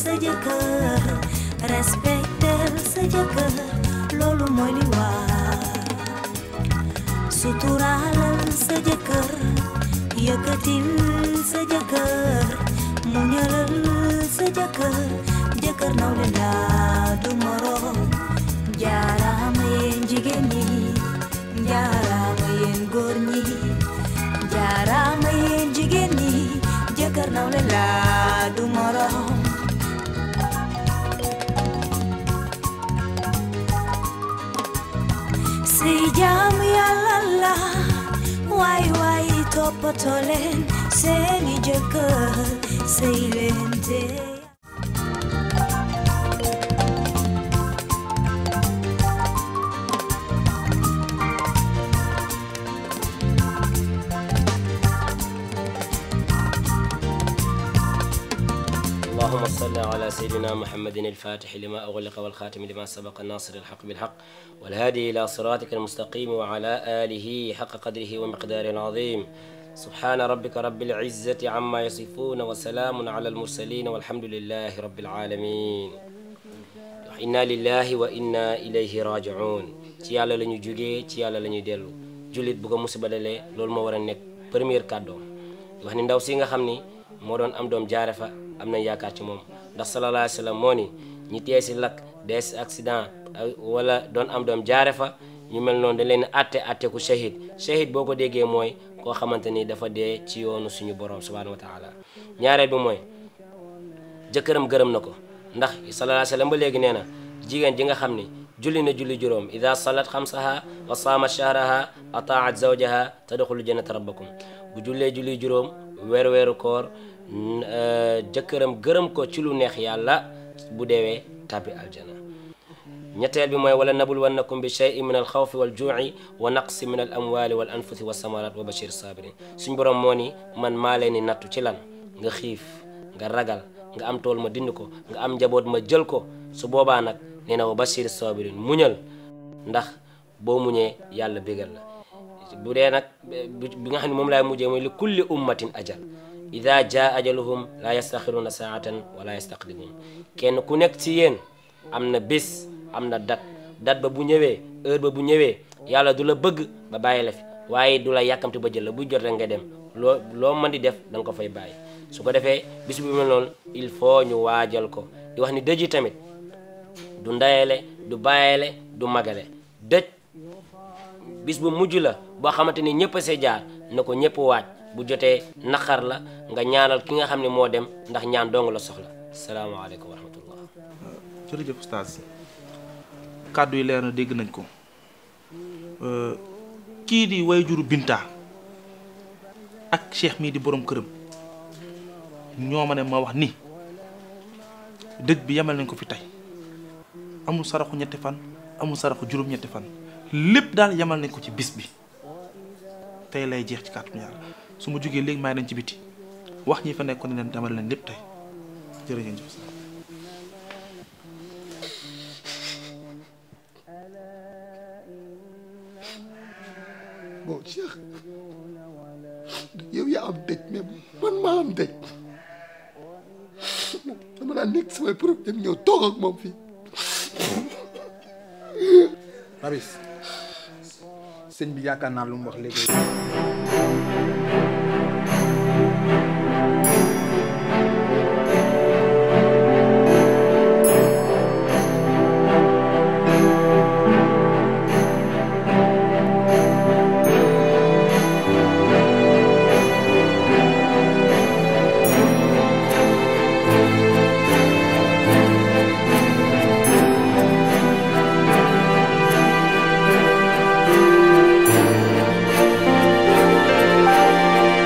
sa jëkkër respectel sa jëkkër loolu mooy li war suturaalal sa jëkkër yëkkatil sa jëkkër muñalal sa jëkkër jëkkër nawle la du moroom jaaraama yéen jigéen ñi jaaraama yéen góor ñi jaaraama yéen jigéen ñi jëkkër nawle la du moroom si jaamu yàlla la waay waay toppatoo leen seeni jëkkër sey leen te اللهم صل على سيدنا محمد الفاتح لما أغلق والخاتم لما سبق الناصر الحق بالحق والهادي إلى صراطك المستقيم وعلى آله حق قدره ومقداره العظيم سبحان ربك رب العزة عما يصفون وسلام على المرسلين والحمد لله رب العالمين inna lillahi wa inna ilayhi rajiun ci yàlla la ñu jógee ci yàlla la ñuy dellu jullit bu ko musiba dalee loolu moo war a nekk première kàddoom wax ni ndaw si nga xam ni moo doon am doom jaare fa am nañ yaakaar ci moom ndax sallallahu alayhi wa sallam moo ni ñi tee si lakk dee si accident wala doon am doom jaare fa ñu mel noonu dañ leen atte atte ku shahid shahid boo ko déggee mooy koo xamante ni dafa dee ci yoonu suñu borom subhanahu wa taala ñaareel bi mooy jëkkëram gërëm na ko ndax sallallahu alayhi wa sallam ba léegi nee na jigéen ji nga xam ni julli na julli juróom ida salat xamsaha wa saamat shahraha ataat zawjaha tadxulu jannata rabbakum bu jullee julli juróom weer weeru koor jëkkëram gërëm ko ci lu neex yàlla bu deewee tabbi aljana ñetteel bi mooy wala nabul wannakum bi cheyin min al xawfi wal juuci wa naqsi min al amwali wal anfusi wa samarat wa bashir sabirin suñ borom moo ni man maa leen ni nattu ci lan nga xiif nga ragal nga am tool ma dind ko nga am njaboot ma jël ko su boobaa nag nee na wa bashir sabirin muñal ndax boo muñee yàlla bégal la bu dee nag bi nga xam ne moom laay mujjee mooy li kulli ummatin ajal ida jaa ajaluhum la yastaxiruna saatan wala yastaqdimun kenn ku nekk ci yéen am na bés am na dat dat ba bu ñëwee heure ba bu ñëwee yàlla du la bëgg ba bàyyi la fi waaye du la yàkkamti ba jël la buy jot rek nga dem loo loo mën di def da nga ko fay bàyyi su ko defee bis bu mel noonu il faut ñu waajal ko di wax ni dëj yi tamit du ndayele du bàyyele du magale dëj bis bu mujj la boo xamante ni ñëpp a see jaar na ko ñëpp waaj bu jotee naqar la nga ñaanal ki nga xam ne moo dem ndax ñaan dong la soxla salaamaaleykum wa rahmatullah jërëjëf oustaz kàddu yi leer na dégg nañ ko kii di wayjuru Binta ak cheikh mii di borom këram ñoo ma ne ma wax ni dëj bi yemal nañ ko fi tey amul saraxu ñetti fan amul saraxu juróom-ñetti fan lépp daal yemal nañ ko ci bis bi tey lay jeex ci kàttu yàlla su ma jógee léegi maa ngi ci biti wax ñi fa nekkoon ne leen demal leen lépp tey jërëjëf. bon Cheikh yow yaa am dëj mais man maa am dëj dama daan nekk samay problème ñëw toog ak moom fii. Babis sëñ bi yaakaar naa lu mu wax léegi. Cheikh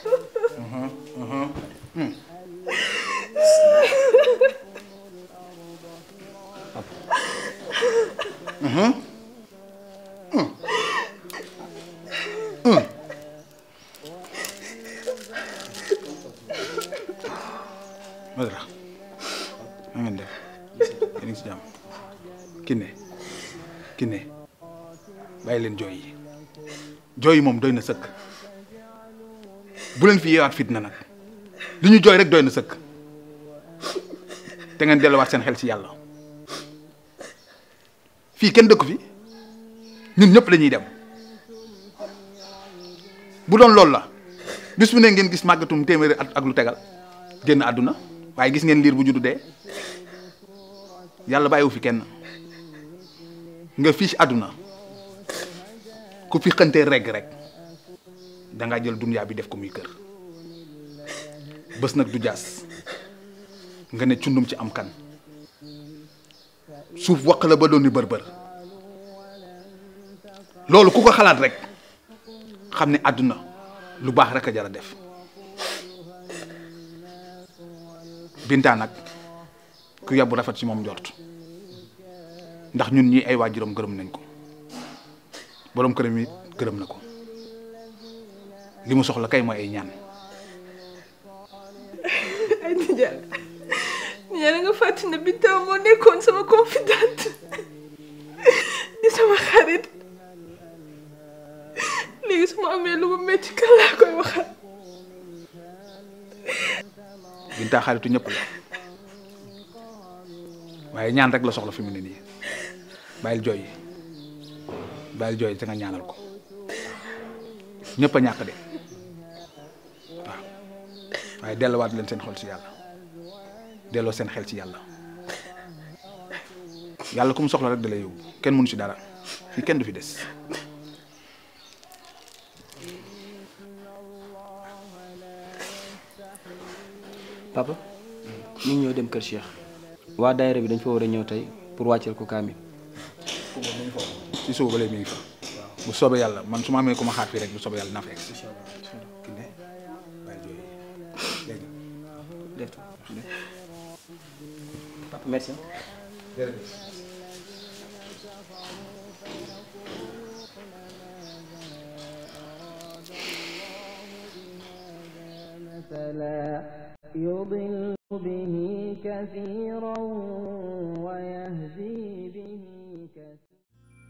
Badara na ngeen def yéen a ngi si jàmm Kiné Kiné bàyyi leen jooy yi jooy yi moom doy na sëkk bu leen fi yeewaat fitna nag li ñu jooy rek doy na sëkk te ngeen delluwaat seen xel ci yàlla fii kenn dëkku fi ñun ñëpp lañuy dem bu doon loolu la bis bu ne ngeen gis màggatum téeméeri at ak lu tegal génn àdduna waaye gis ngeen liir bu juddu dee yàlla bàyyiwu fi kenn nga fii ci àdduna ku fi xëntee regg rek dangaa jël dunyaa bi def ko muy kër bés nag du jaas nga ne cundum ci am kan suuf waq la ba doon ni bër-bër loolu ku ko xalaat rek xam ne àdduna lu baax rek a jar a def Binta nag ku yàbbu rafet ci moom njort ndax ñun ñii ay waajuram gërëm nañ ko boroom këram it gërëm na ko li mu soxla kay mooy ay ñaan ay nijaay nijaay da nga fàttali ne Binta moo nekkoon sama confidente di sama xarit léegi su ma amee lu mu métti kan laa koy waxal Binta xaritu ñëpp la waaye ñaan rek la soxla fi mu ne nii bàyyil jooy bàyyil jooy te nga ñaanal ko ñëpp a ñàkk de waaw waaye delluwaat leen seen xol ci yàlla delloo seen xel ci yàlla yàlla ku mu soxla rek da lay yóbbu kenn mënu ci dara fii kenn du fi des papa ñu ngi ñëw dem kër Cheikh waa daayira bi dañ fa war a ñëw tey pour wàcceel ko kaamil ci suba ba léegi mi ngi fa bu soobee yàlla man su ma amee ku ma xaar fii rek bu soobee yàlla naa fa egg si kii ne bàyyi jooy dégg nga def papa merci مثلا يضل به كثيرا ويهدي به كثيرا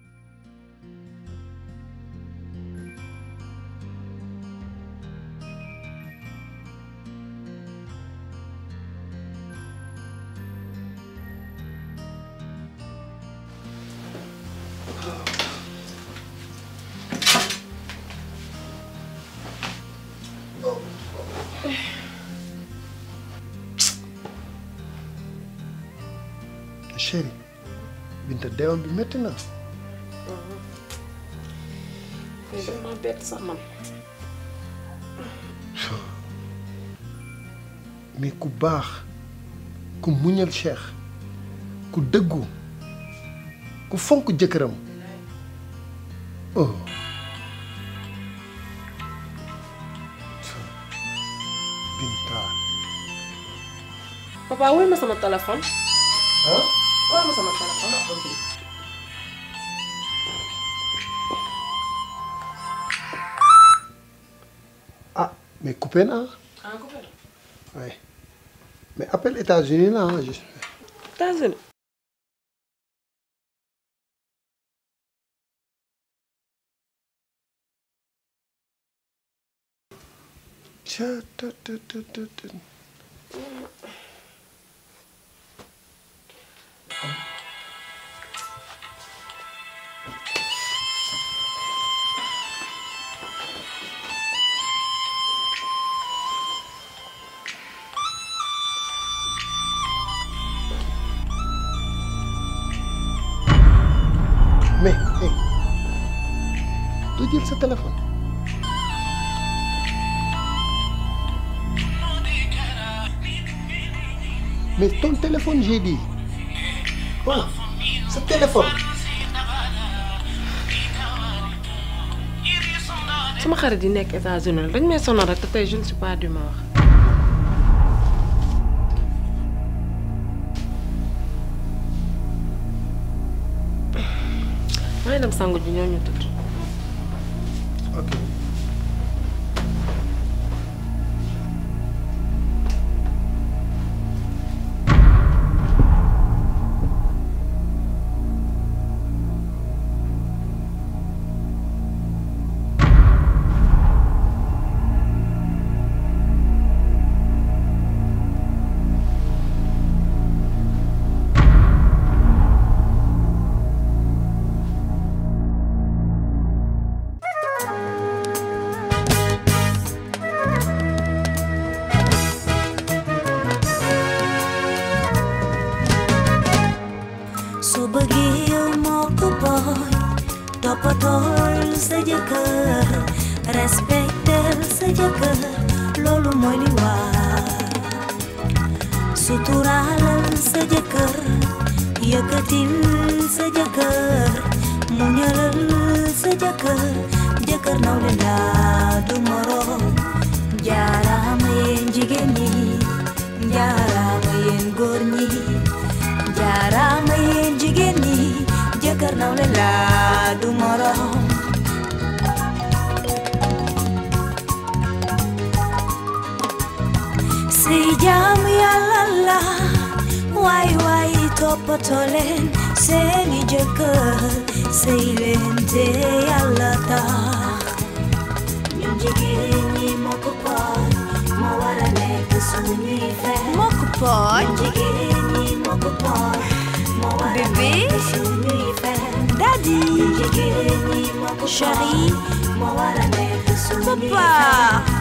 chéri Binta deewam bi métti na mais dama bett sax man mais ku baax ku muñal Cheikh ku dëggu ku fonk jëkkëram oh Binta papa woy ma sama téléphone ah woy ma sama téléphone ah mais coupé na ah coupé na ouais mais appel États-Unis là ah, je- États-Unis Tcha, ta, ta, ta, ta, ta. mais hey doo jël sa téléphone mais ton téléphone j'ai dit oh sa téléphone sama xarit yi nekk États-Unis la dañ may sonal rek te tey je ne suis pas d'humeur maa ngi dem sangu ji ñoo ñu tëdd ok su bëggee yow moo ko booy toppatool sa jëkkër respectel sa jëkkër loolu mooy li war suturaalal sa jëkkër yëkkatil sa jëkkër muñalal sa jëkkër jëkkër nawle la du moroom jaaraama yéen jigéen ñi jaaraama yéen góor ñi jaaraama yéen jigéen ñi jëkkër nawle la du moroom sëy jaamu yàlla la waay waay toppatoo leen seeni jëkkër sëy leen te yàlla tax ñun jigéen ñi moo ko pooj moo war a nekk suñuy fen moo ko pooj ñun jigéen ñi moo ko pooj moo war a nekk suñuy fen daddy ñun jigéen ñi moo ko pooj moo war a nekk suñuy fen